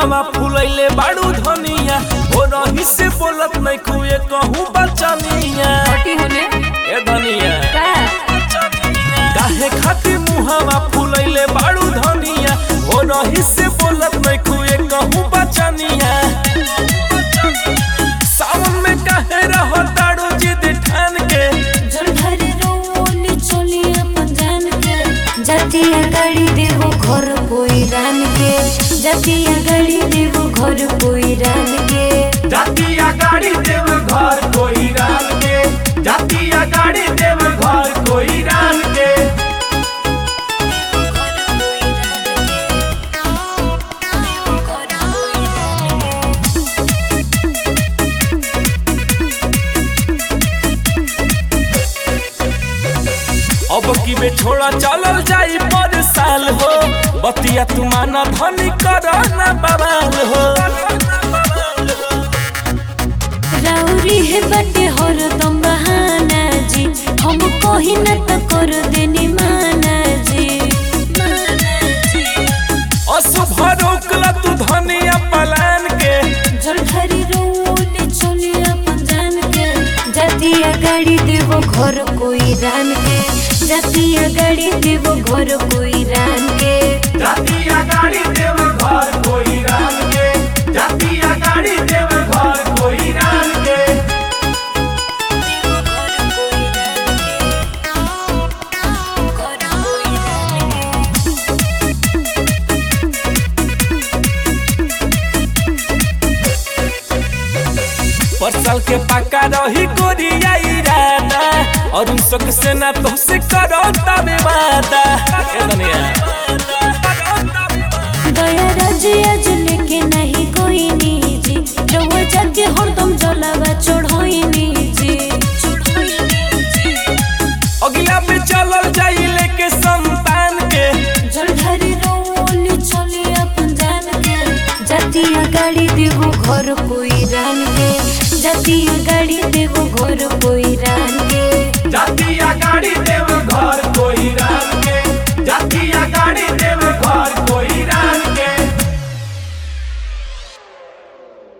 मुहावा फुलैले बाड़ू धनिया हो रही से बोलत नहीं कुए कहूँ बचनिया हटी होने ए धनिया का काहे खातिर मुहावा फुलैले बाड़ू धनिया हो रही से बोलत नहीं कुए कहूँ बचनिया सावन में काहे रहो ताड़ू जिद ठान के जलधर रोली चोली अपन जान के जातिया गाड़ी देवो घर कोई रान के जातिया गाड़ी देवो घर कोई रान के जातिया गाड़ी देव घर कोई रान के जातिया गाड़ी देव घर कोई रान के अब की बे छोड़ा चलल जाई पर साल हो बतिया तुमाना धनी कर ना बवाल हो राउरी है बटे हर दम बहाना जी हम कही न तो कर देनी माना जी माना जी अशुभ रोकला तू धनिया पलान के जलधरी रोली चोली अपन जान के जातिया गाड़ी देवो घर कोई रान के जातिया गाड़ी देवो घर कोई रान के जातिया गाड़ी देव घर कोई रान के जातिया गाड़ी देव घर कोई रान के परसल के पक्का रही गोरिया इरादा और उन सब से ना तो से करो तबे वादा ए दुनिया दया राजिया लेके नहीं कोई निजी रउआ जाके हरदम जलावा चढ़ोई निजी अगला पे चलल जाई लेके संतान के जलधरी रोली चली अपन जान के जातिया गाड़ी देवो घर कोई रान के जातिया गाड़ी देवो घर कोई रान के जातिया गाड़ी देव